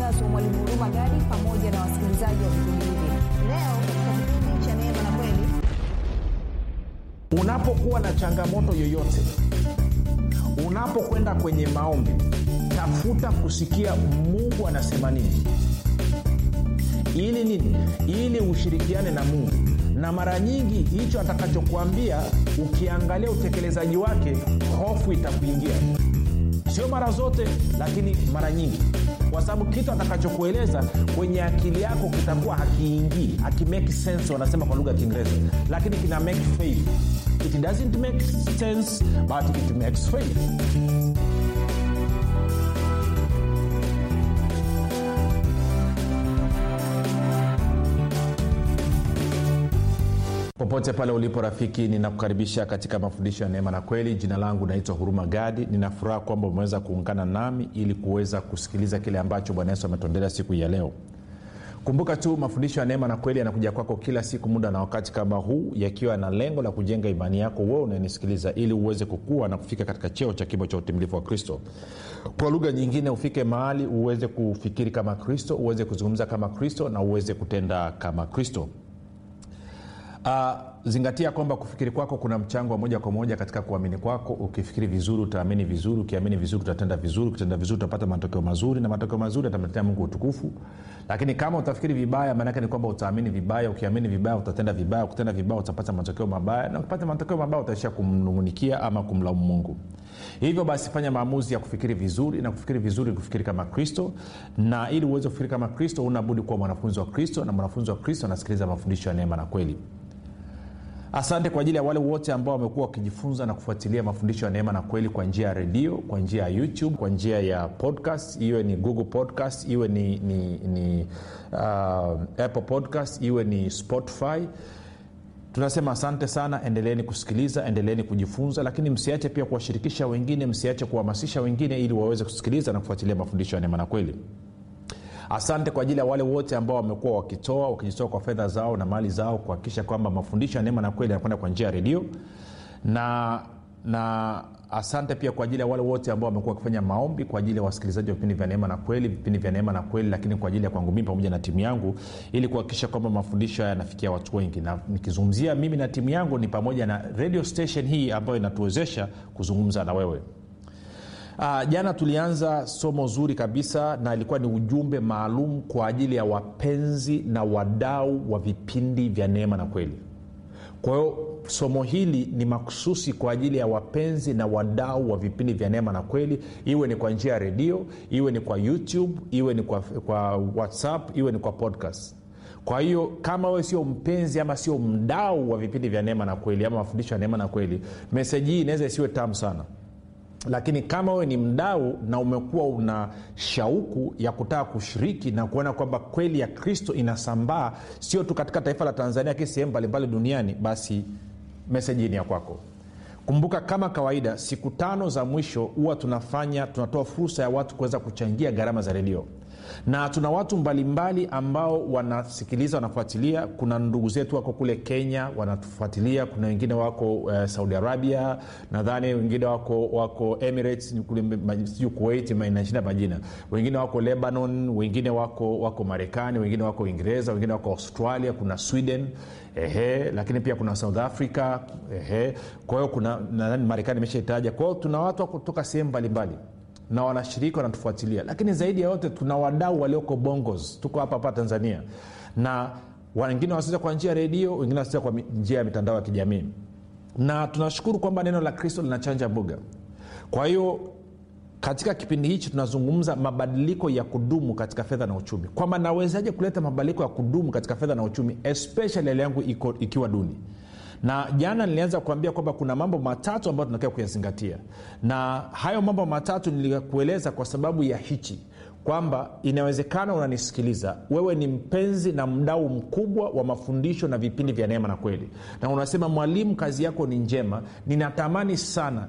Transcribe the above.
unazo mwalimu huruma gadi pamoja na wasikilizaji wa vipindi hivi leo katika kipindi cha neema na kweli unapokuwa na changamoto yoyote unapokwenda kwenye maombi tafuta kusikia mungu anasema nini ili nini ili ushirikiane na mungu na mara nyingi hicho atakachokuambia ukiangalia utekelezaji wake hofu itakuingia sio mara zote lakini mara nyingi kwa sababu kitu atakachokueleza kwenye akili yako kitakuwa hakiingii hakimake sense wanasema kwa lugha ya kiingereza lakini kina make faith it doesn't make sense but it makes faith popote pale ulipo rafiki ninakukaribisha katika mafundisho ya neema na kweli jina langu naitwa huruma gadi ninafuraha kwamba umeweza kuungana nami ili kuweza kusikiliza kile ambacho bwana yesu ametuendelea siku hii ya leo kumbuka tu mafundisho ya neema na kweli yanakuja kwako kila siku muda na wakati kama huu yakiwa na lengo la kujenga imani yako wewe unanisikiliza ili uweze kukua na kufika katika cheo cha kimo cha utimilifu wa kristo kwa lugha nyingine ufike mahali uweze kufikiri kama kristo uweze kuzungumza kama kristo na uweze kutenda kama kristo uh, zingatia kwamba kufikiri kwako kuna mchango wa moja kwa moja katika kuamini kwako ukifikiri vizuri utaamini vizuri ukiamini vizuri utatenda vizuri ukitenda vizuri utapata matokeo mazuri na matokeo mazuri atamletea mungu utukufu lakini kama utafikiri vibaya maanake ni kwamba utaamini vibaya ukiamini vibaya utatenda vibaya ukitenda vibaya utapata matokeo mabaya na ukipata matokeo mabaya utaishia kumnungunikia ama kumlaumu mungu hivyo basi fanya maamuzi ya kufikiri vizuri na kufikiri vizuri kufikiri kama kristo na ili uweze kufikiri kama kristo unabudi kuwa mwanafunzi wa kristo na mwanafunzi wa kristo anasikiliza mafundisho ya neema na kweli asante kwa ajili ya wale wote ambao wamekuwa wakijifunza na kufuatilia mafundisho ya neema na kweli kwa njia ya redio kwa njia ya youtube kwa njia ya podcast iwe ni google podcast iwe ni, ni, ni uh, apple podcast iwe ni spotify tunasema asante sana endeleeni kusikiliza endeleeni kujifunza lakini msiache pia kuwashirikisha wengine msiache kuhamasisha wengine ili waweze kusikiliza na kufuatilia mafundisho ya neema na kweli asante kwa ajili ya wale wote ambao wamekuwa wakitoa wakijitoa kwa fedha zao na mali zao kuhakikisha kwamba mafundisho ya neema na kweli yanakwenda kwa njia ya redio na na asante pia kwa ajili ya wale wote ambao wamekuwa wakifanya maombi kwa ajili ya wasikilizaji wa vipindi vya neema na kweli vipindi vya neema na kweli lakini kwa ajili ya kwangu mii pamoja na timu yangu ili kuhakikisha kwamba mafundisho haya yanafikia watu wengi na nikizungumzia mimi na timu yangu ni pamoja na radio station hii ambayo inatuwezesha kuzungumza na wewe Uh, jana tulianza somo zuri kabisa na ilikuwa ni ujumbe maalum kwa ajili ya wapenzi na wadau wa vipindi vya neema na kweli kwa hiyo somo hili ni makususi kwa ajili ya wapenzi na wadau wa vipindi vya neema na kweli iwe ni kwa njia ya redio iwe ni kwa youtube iwe ni kwa, kwa whatsapp iwe ni kwa podcast kwa hiyo kama wewe sio mpenzi ama sio mdau wa vipindi vya neema na kweli ama mafundisho ya neema na kweli meseji hii inaweza isiwe tamu sana lakini kama wewe ni mdau na umekuwa una shauku ya kutaka kushiriki na kuona kwamba kweli ya kristo inasambaa sio tu katika taifa la tanzania lakini sehemu mbalimbali duniani basi meseji ni ya kwako kumbuka kama kawaida siku tano za mwisho huwa tunafanya tunatoa fursa ya watu kuweza kuchangia gharama za redio na tuna watu mbalimbali ambao wanasikiliza wanafuatilia kuna ndugu zetu wako kule kenya wanatufuatilia kuna wengine wako uh, saudi arabia nadhani wengine wako wako emirates sijui kuwait inashinda majina wengine wako lebanon wengine wako wako marekani wengine wako uingereza wengine wako australia kuna sweden ehe lakini pia kuna south africa ehe kwa hiyo kuna nadhani marekani imeshaitaja kwa hiyo tuna watu wako kutoka sehemu mbalimbali na wanashiriki wanatufuatilia lakini zaidi ya yote tuna wadau walioko bongos tuko hapa hapa tanzania na wengine wanasikiza kwa njia ya redio wengine wanasikiza kwa njia ya mitandao ya kijamii na tunashukuru kwamba neno la kristo linachanja mbuga kwa hiyo katika kipindi hichi tunazungumza mabadiliko ya kudumu katika fedha na uchumi kwamba nawezaje kuleta mabadiliko ya kudumu katika fedha na uchumi especially hali yangu iko, ikiwa duni na jana nilianza kuambia kwamba kuna mambo matatu ambayo tunatakiwa kuyazingatia na hayo mambo matatu nilikueleza kwa sababu ya hichi kwamba inawezekana unanisikiliza wewe ni mpenzi na mdau mkubwa wa mafundisho na vipindi vya neema na kweli na unasema mwalimu kazi yako ni njema ninatamani sana